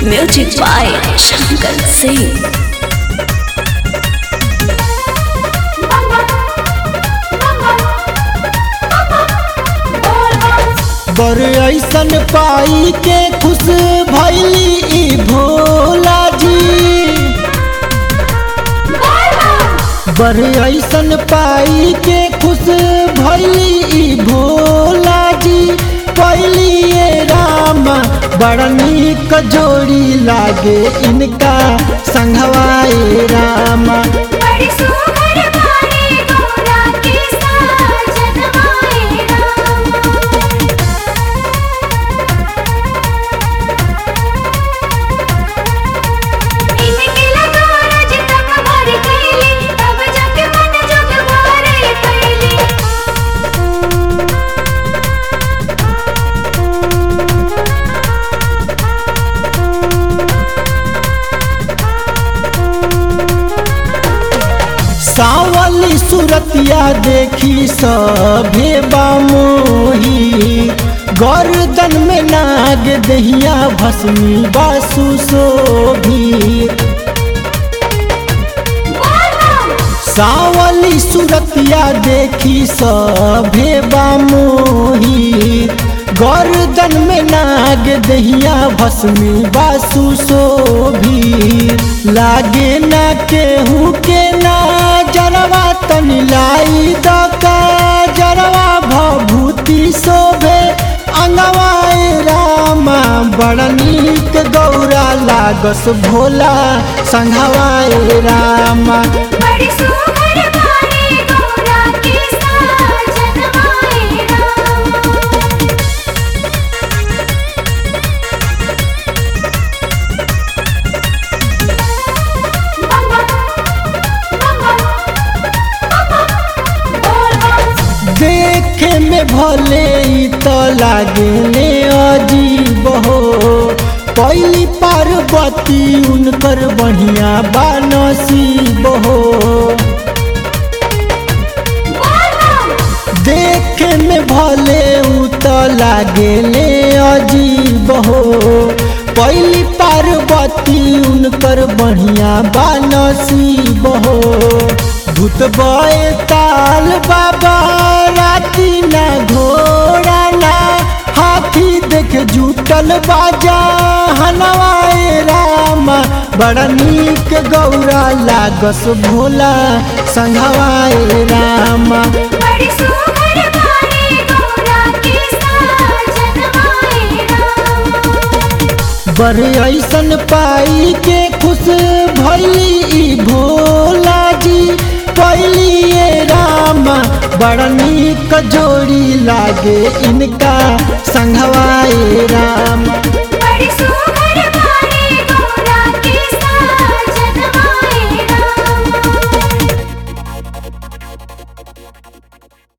Music by Shankar Singh. बर ऐसन पाई के खुश भैली ई भोला जी बर ऐसन पाई के खुश भैली ई भोला जी पहली ये राम बड़ा नीक जोड़ी लागे इनका संघवाए राम बड़ी सुघर बारी गौरा के साजन आए राम इनके लगा रज तब भर कैली तब जाके मन जोग भरे कैली सावली सुरतिया देखी सभे बामोही गर्दन में नाग दहिया भस्मी बासु शोभी सावली सुरतिया देखी सभे बामोही गर्दन में नाग दहिया भस्मी बासु शोभी लागे ना केहू के ना जरवा तनि लाई दका जरवा भभूति शोभे अंगवाए रामा बड़ा नीक गौरा लागस भोला संघवाए रामा बड़ी सुघर बारी गौरा के साजन आए राम देखे में भले ई तो लागले अजीब हो पहली पार्वती उनकर बढ़िया बानसीब हो देखे में भले उ तो लागले अजीब हो पहली पार्वती उनकर बढ़िया बानसीब हो भूत बए ताल बाबा राती ना घोड़ा ना हाथी देख जुटल बाजा हनवाए रामा बड़ा नीक गौरा लागस भोला संघवाए रामा बड़ी सुघर बारी गौरा के साजन आए राम बर ऐसन पाई के खुश भैली ई भोला जी पहली ये रामा बड़ा नीक जोड़ी लागे इनका संघवाए राम